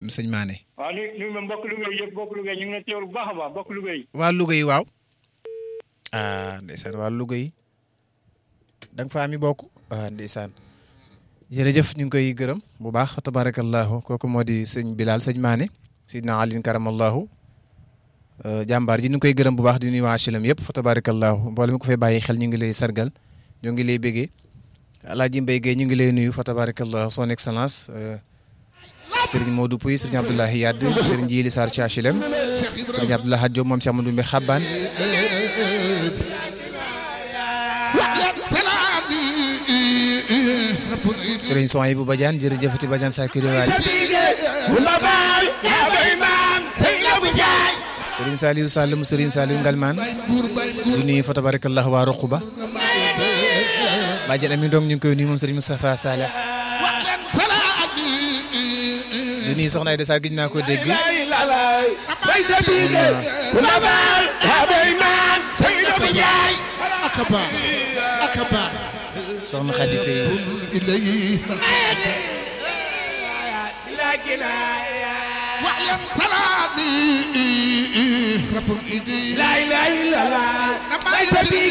sëñ Mané. waaw ni ni ma mbokk Louga yi yëpp mbokk Louga yi ñu ngi leen teewlu bu baax a baax mbokk Louga yi. waa Louga yi waaw. ah ndeysaan waa Louga yi. da nga fa ami bokk. ah ndeysaan. jërëjëf ñu ngi koy gërëm bu baax tabarakallahu kooku moo di sëñ Bilal sëñ Mané. sidna Alin karamallahu. jàmbaar ji ñu ngi koy gërëm bu baax di nuyu waa HLM yëpp fa tabarakallahu mboolem mi ko fay bàyyi xel ñu ngi lay sargal ñu ngi lay béggee Alaaji Mbaye Gueye ñu ngi lay nuyu fa tabarakallahu son excellence Serigne Modou Pouy Serigne Abdoulahi Yadd Serigne Djili Sarr ci HLM Serigne Abdoulaye Hadjo moom Cheikh Amadou Mbe Xabbaan Serigne Sohaibou Badiane jërëjëfati Badiane sa kiri waali Serigne Saliou Sall mu Serigne Saliou Ngalman di nuyu fa tabarakallahu waa Roquba Badiane Ami Ndong ñu ngi koy nuyu moom Serigne Moustapha Saleh di nuyu soxna Aïda Sarr gis naa ko dégg soxna Khady Seye واعلم سلامي رب ايدي لا اله الا الله